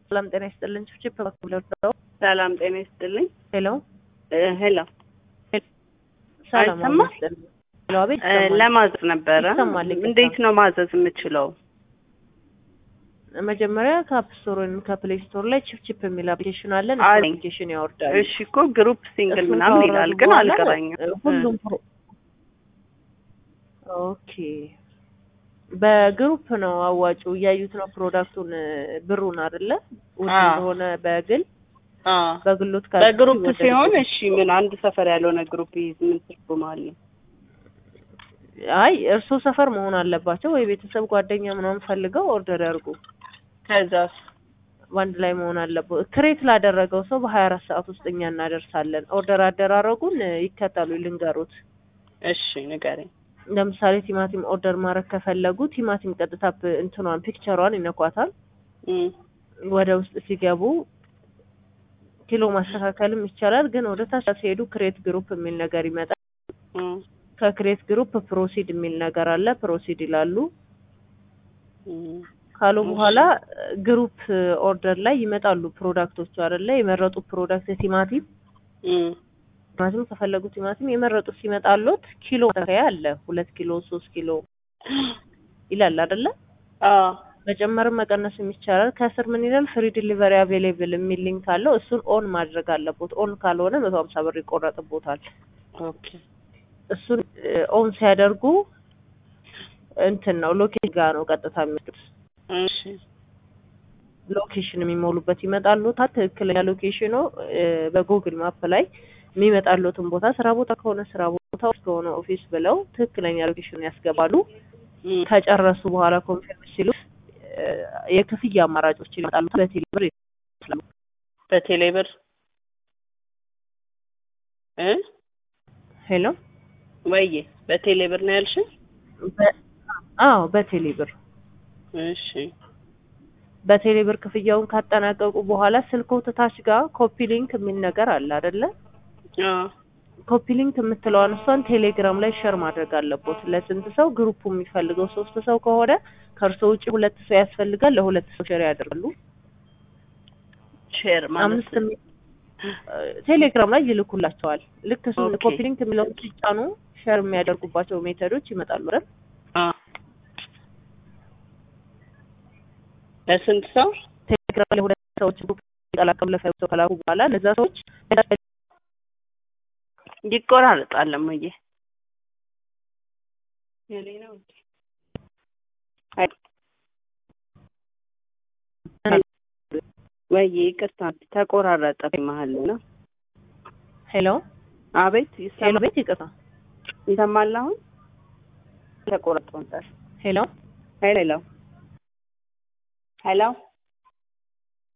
ሰላም ጤና ይስጥልን። ችፕ በኩል ነው። ሰላም ጤና ይስጥልኝ። ሄሎ እ ሄሎ ሰላም አይሰማም? ይስጥልን። ሄሎ አቤት እ ይሰማል። ለማዘዝ ነበረ። ይሰማል፣ ይቅርታ። እንዴት ነው ማዘዝ የምችለው? መጀመሪያ ከአፕ ስቶር ወይም ከፕሌይ ስቶር ላይ ቺፕ ቺፕ የሚል አፕሊኬሽን አለን። እሱ አለኝ። አፕሊኬሽን ያወርዳሉ። እሺ እኮ ግሩፕ ሲንግል እሱን ምናምን ካወረዱ ይላል ግን በኋላ አልገባኝም። እ ሁሉም ፕሮ- ኦኬ በግሩፕ ነው አዋጩ እያዩት ነው ፕሮዳክቱን እ ብሩን አይደለ ውድ አዎ። እንደሆነ በግል አ በግሎት ካሉ በግሩፕ ይወደድ ሲሆን ይችላል። እሺ ምን አንድ ሰፈር ያልሆነ ግሩፕ ይዝ ምን ትርጉም አለው? አይ እርሶ ሰፈር መሆን አለባቸው ወይ ቤተሰብ ጓደኛ ምናምን ፈልገው ኦርደር ያርጉ። ከዛስ በአንድ ላይ መሆን አለበት። ክሬት ላደረገው ሰው በሀያ አራት ሰዓት ውስጥ እኛ እናደርሳለን። ኦርደር አደራረጉን እ ይከተሉ ልንገሩት። እሺ ንገረኝ። ለምሳሌ ቲማቲም ኦርደር ማድረግ ከፈለጉ ቲማቲም ቀጥታ ፕ- እንትኗን ፒክቸሯን ይነኳታል። እም ወደ ውስጥ ሲገቡ ኪሎ ማስተካከልም ይቻላል። ግን ወደ ታች ሲሄዱ ክሬት ግሩፕ የሚል ነገር ይመጣል። እም ከክሬት ግሩፕ ፕሮሲድ የሚል ነገር አለ። ፕሮሲድ ይላሉ። እም ካሉ እሺ። በኋላ ግሩፕ ኦርደር ላይ ይመጣሉ ፕሮዳክቶቹ አይደለ? የመረጡት ፕሮዳክት ቲማቲም እም ቲማቲም ከፈለጉ ቲማቲም የመረጡት ሲመጣሎት ኪሎ ማስተካከያ አለ። ሁለት ኪሎ ሶስት ኪሎ ይላል አይደለ? አ መጨመርም መቀነስም ይቻላል። ከስር ምን ይላል? ፍሪ ዲሊቨሪ አቬሌብል የሚል ሊንክ አለው። እሱን ኦን ማድረግ አለቦት። ኦን ካልሆነ መቶ ሀምሳ ብር ይቆረጥቦታል። ኦኬ እሱን ኦን ሲያደርጉ እንትን ነው ሎኬሽን ጋር ነው ቀጥታ የሚወስዱት። እሺ ሎኬሽን የሚሞሉበት ይመጣሉታል። ትክክለኛ ሎኬሽኑ እ በጉግል ማፕ ላይ የሚመጣሉትን ቦታ ስራ ቦታ ከሆነ ስራ ቦታ ኦፊስ ከሆነ ኦፊስ ብለው ትክክለኛ ሎኬሽን ያስገባሉ። እም ከጨረሱ በኋላ ኮንፊርም ሲሉ እ የክፍያ አማራጮች ይመጣሉ። በቴሌ ብር ይከፍላሉ። በቴሌ ብር እ ሄሎ ወይዬ በቴሌ ብር ነው ያልሽኝ? በ- አዎ በቴሌ ብር እሺ በቴሌ ብር ክፍያውን ካጠናቀቁ በኋላ ስልክዎት ታች ጋር ኮፒ ሊንክ የሚል ነገር አለ አይደለ? አ ኮፒ ሊንክ የምትለዋን እሷን ቴሌግራም ላይ ሸር ማድረግ አለቦት። ለስንት ሰው ግሩፑ የሚፈልገው ሶስት ሰው ከሆነ ከእርሶ ውጭ ሁለት ሰው ያስፈልጋል። ለሁለት ሰው ሼር ያደርጋሉ። ሼር ማለት አምስት የሚ- ቴሌግራም ላይ ይልኩላቸዋል። ልክ እሱ ኦኬ። ኮፒ ሊንክ የሚለውን ሲጫኑ ሼር የሚያደርጉባቸው ሜተዶች ይመጣሉ አይደል? አ ለስንት ሰው? ቴሌግራም ላይ ሁለት ሰዎች ግሩፕ ይቀላቀሉ ለፋይቭ ሰው ከላኩ በኋላ እነዛ ሰዎች ይቆራረጣል እሙዬ። የኔ ነው እንዴ? አይ ወይዬ ይቅርታ ተቆራረጠ መሀል ነው። ሄሎ አቤት ሄሎ ይሰማ ቤት ይቅርታ ይሰማል አሁን? ተቆራርጦ ነበር። ሄሎ ሄሎ ሄሎ